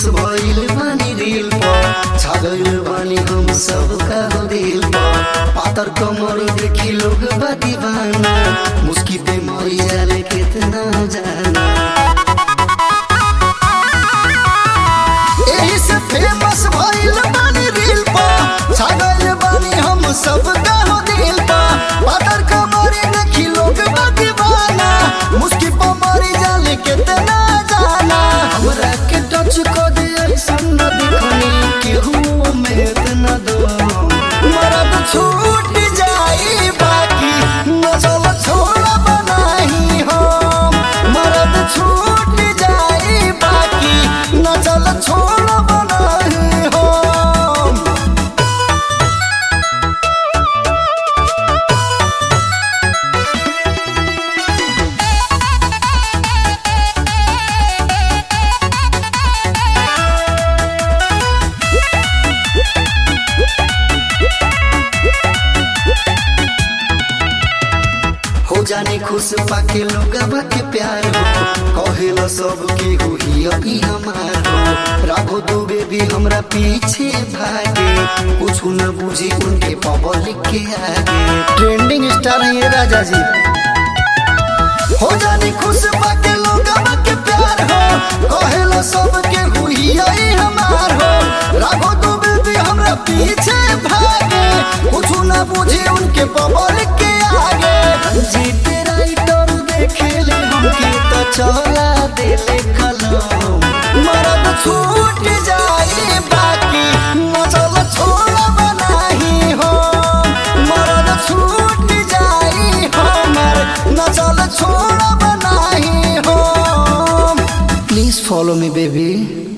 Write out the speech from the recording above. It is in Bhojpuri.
फेमस भइल बानी रील पर छा गइल बानी हम सब का हो दिल पर पातर कमर देखी लोग बा दीवाना मुस्की पे मरी जाले कितना जाना एही से फेमस भइल बानी रील पर छा गइल बानी हम सब का हो दिल पर पातर कमर देखी लोग बा दीवाना मुस्की पे मरी जाले कितना जाना हमरा के टच को दे ऐसन न दिखनी केहू में इतना दो मरद छूट जाई बाकी नजल छोड़ बनाही हम मरद छूट जाई बाकी नजल छोड़ बनाही हम हो जाने खुश पाके लोगवा के प्यार हो कहेला सब के हो ही हमार हो राघो दुबे भी हमरा पीछे भागे कुछ न बुझी उनके पब्लिक के आगे ट्रेंडिंग स्टार है ये राजा जी हो जाने खुश पाके लोगवा के प्यार हो कहेला सब के हो ही हमार हो राघो दुबे भी हमरा पीछे भागे कुछ न बुझी उनके पब्लिक के आगे जीते राइटर देखेले हमके तो चला देले कलम मरद छूट जाए बाकी मचल छोड़ बनाही हो मरद छूट जाए हमर नचल छोड़ बनाही हो प्लीज फॉलो मी बेबी